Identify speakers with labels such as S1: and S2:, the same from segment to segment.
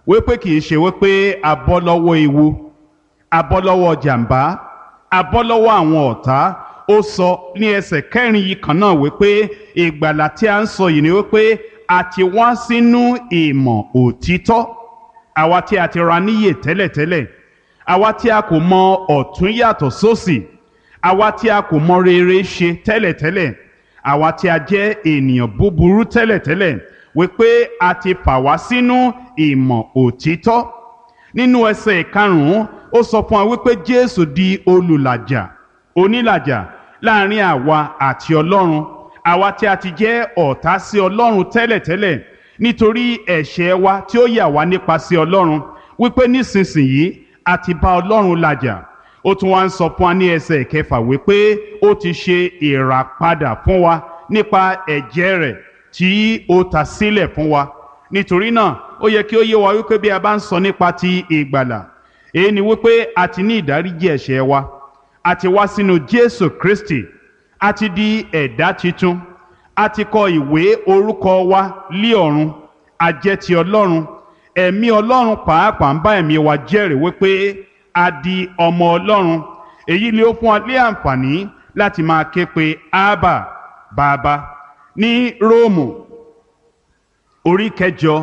S1: wípé kì í ṣe wípé a bọ́ lọ́wọ́ ewu a bọ́ lọ́wọ́ jàǹbá a bọ́ lọ́wọ́ àwọn ọ̀tá ó sọ ní ẹsẹ̀ kẹrin yìí kan náà wípé ìgbàlà tí a ń sọ yìí ni wípé a ti wá sínú ìmọ̀ òtítọ́ àwa tí a ti ra níyè tẹ́lẹ̀tẹ́lẹ̀ àwa tí a kò mọ ọ̀tún yàtọ̀ sósì àwa tí a kò mọ rere ṣe tẹ́lẹ̀tẹ́lẹ̀ àwa tí a jẹ́ ènìyàn búburú tẹ́lẹ̀tẹ́lẹ̀ wípé a ti fà wá sínú ìmọ̀ òtítọ́ nínú ẹsẹ̀ ìkarùn-ún ó sọ fún wa wípé Jésù di olùlàjà onílàjà láàrin àwa àti Ọlọ́run àwa tí a ti jẹ́ ọ̀tá sí Ọlọ́run tẹ́lẹ̀tẹ́lẹ̀ nítorí ẹ̀ṣẹ̀ wa tí ó yà wá nípa sí Ọlọ́run wípé nísinsìnyí a ti bá Ọlọ́run làjà ó tún wá ń sọ fún wa ní ẹsẹ̀ ìkẹfà wípé ó ti ṣe ìràpadà fún wa nípa ẹ̀jẹ̀ rẹ̀ tí ó ta sílẹ̀ fún wa nítorí náà ó yẹ kí ó yé wa wípé bí a bá ń sọ nípa ti ìgbàlà èyí ni wípé a ti ní ìdáríjì ẹ̀ṣẹ̀ wa a ti wá sínú Jésù Kristi a ti di ẹ̀dá tuntun a ti kọ ìwé orúkọ wa lé ọ̀run a jẹ́ ti Ọlọ́run ẹ̀mí Ọlọ́run pàápàá ń bá ẹ̀mí wa jẹ́rìí wípé a di ọmọ Ọlọ́run èyí ni ó fún wa lé àǹfààní láti máa ké pe Ábà bàbá ní Róòmù orí kẹjọ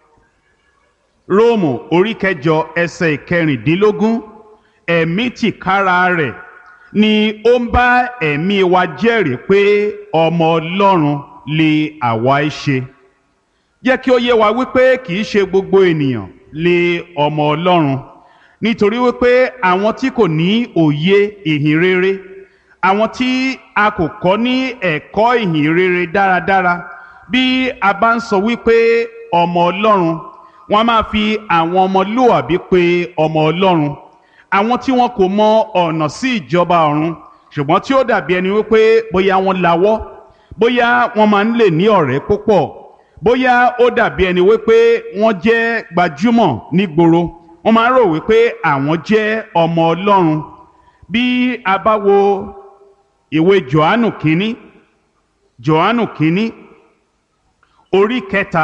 S1: Róòmù orí kẹjọ ẹsẹ̀ ìkẹrìndínlógún ẹ̀mí tìkára rẹ̀ ni ó ń bá ẹ̀mí wa jẹ́rìí pé ọmọ Ọlọ́run lè àwa ẹ ṣe jẹ́ kí ó yé wa wípé kì í ṣe gbogbo ènìyàn lè ọmọ Ọlọ́run nítorí wípé àwọn tí kò ní òye ìhìn rere àwọn tí a kò kọ́ ní ẹ̀kọ́ ìhìn rere dáradára bí a bá ń sọ wípé ọmọ Ọlọ́run wọ́n máa fi àwọn ọmọlúwàbí pè ọmọ Ọlọ́run àwọn tí wọn kò mọ ọ̀nà sí ìjọba ọ̀run ṣùgbọ́n tí ó dàbí ẹni wípé bóyá wọ́n lawọ́ bóyá wọ́n máa ń lè ní ọ̀rẹ́ púpọ̀ bóyá ó dàbí ẹni wípé wọ́n jẹ́ gbajúmọ̀ nígboro wọ́n máa ń rò wípé àwọn jẹ́ ọmọ Ọlọ́run bí a bá wo ìwé Jòhánù kínní Jòhánù kínní orí kẹta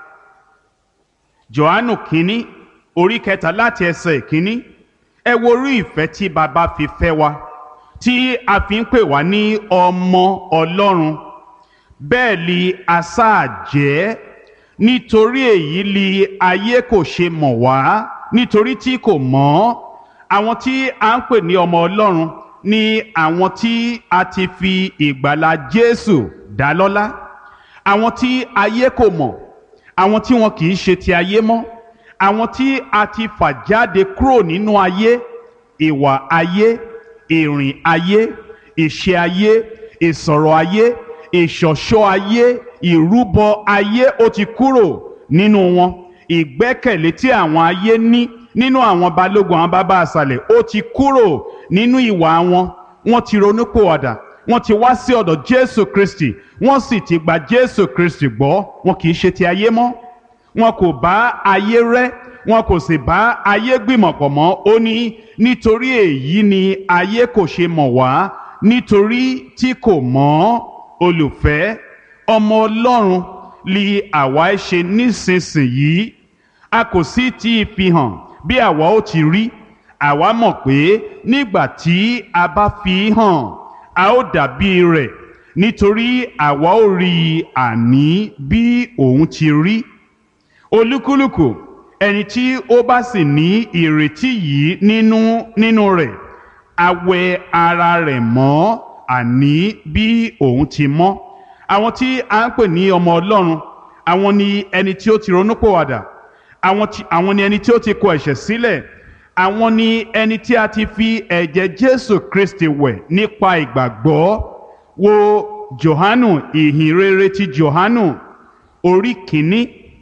S1: Jòhánù kínní orí kẹta láti ẹsẹ̀ kínní ẹ wo orí ìfẹ́ tí baba fi fẹ́ wa tí a fi ń pè wá ní ọmọ Ọlọ́run bẹ́ẹ̀ li asáà jẹ́ nítorí èyí li ayé kò ṣe mọ̀ wá nítorí tí kò mọ̀ àwọn tí a ń pè ní ọmọ Ọlọ́run ni àwọn tí a ti fi ìgbàlà Jésù dá lọ́lá àwọn tí ayé kò mọ̀ àwọn tí wọn kì í ṣe ti ayé mọ́ àwọn tí a ti fà jáde kúrò nínú ayé ìwà ayé ìrìn ayé ìṣe ayé ìsọ̀rọ̀ ayé ìṣọ̀ṣọ́ ayé ìrúbọ ayé ó ti kúrò nínú wọn ìgbẹ́kẹ̀lé tí àwọn ayé ní nínú àwọn balógun àwọn bàbá àṣàlẹ̀ ó ti kúrò nínú ìwà wọn wọ́n ti ronúpìwàdà wọ́n ti wá sí ọ̀dọ̀ Jésù Kristi wọ́n sì ti gba Jésù Kristi gbọ́ wọn kì í ṣe ti ayé mọ́ wọn kò bá ayé rẹ́ wọn kò sì bá ayé gbìmọ̀pọ̀ mọ́ ó ní nítorí èyí ni ayé kò ṣe mọ̀ wá nítorí tí kò mọ̀ olùfẹ́ ọmọ Ọlọ́run li àwa ṣe nísinsìnyí a kò sì ti fi hàn bí àwa ó ti rí àwa mọ̀ pé nígbà tí a bá fi hàn a ó dàbí rẹ̀ nítorí àwa ó rí i àní bí òun ti rí olúkúlùkù ẹni tí ó bá sì ní ìrètí yìí nínú nínú rẹ̀ a wẹ ara rẹ̀ mọ́ àní bí òun ti mọ́ àwọn tí a ń pè ní ọmọ Ọlọ́run àwọn ni ẹni tí ó ti ronúpìwàdà àwọn tí àwọn ni ẹni tí ó ti kọ ẹ̀ṣẹ̀ sílẹ̀ àwọn ni ẹni tí a ti fi ẹ̀jẹ̀ Jésù Kristi wẹ̀ nípa ìgbàgbọ́ wo Jòhánù ìhìn rere ti Jòhánù orí kìíní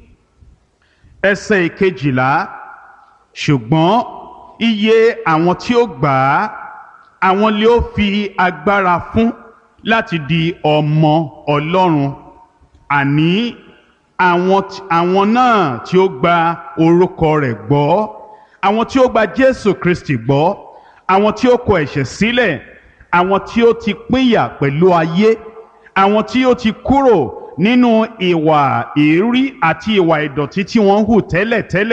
S1: ẹsẹ̀ ìkejìlá ṣùgbọ́n iye àwọn tí ó gbà á àwọn lè ó fi agbára fún láti di ọmọ Ọlọ́run àní àwọn àwọn náà tí ó gba orúkọ rẹ̀ gbọ́ àwọn tí ó gba Jésù Kristi gbọ́ àwọn tí ó kọ ẹ̀ṣẹ̀ sílẹ̀ àwọn tí ó ti pínyà pẹ̀lú ayé àwọn tí ó ti kúrò nínú ìwà èérí àti ìwà ìdọ̀tí tí wọ́n ń hù tẹ́lẹ̀tẹ́lẹ̀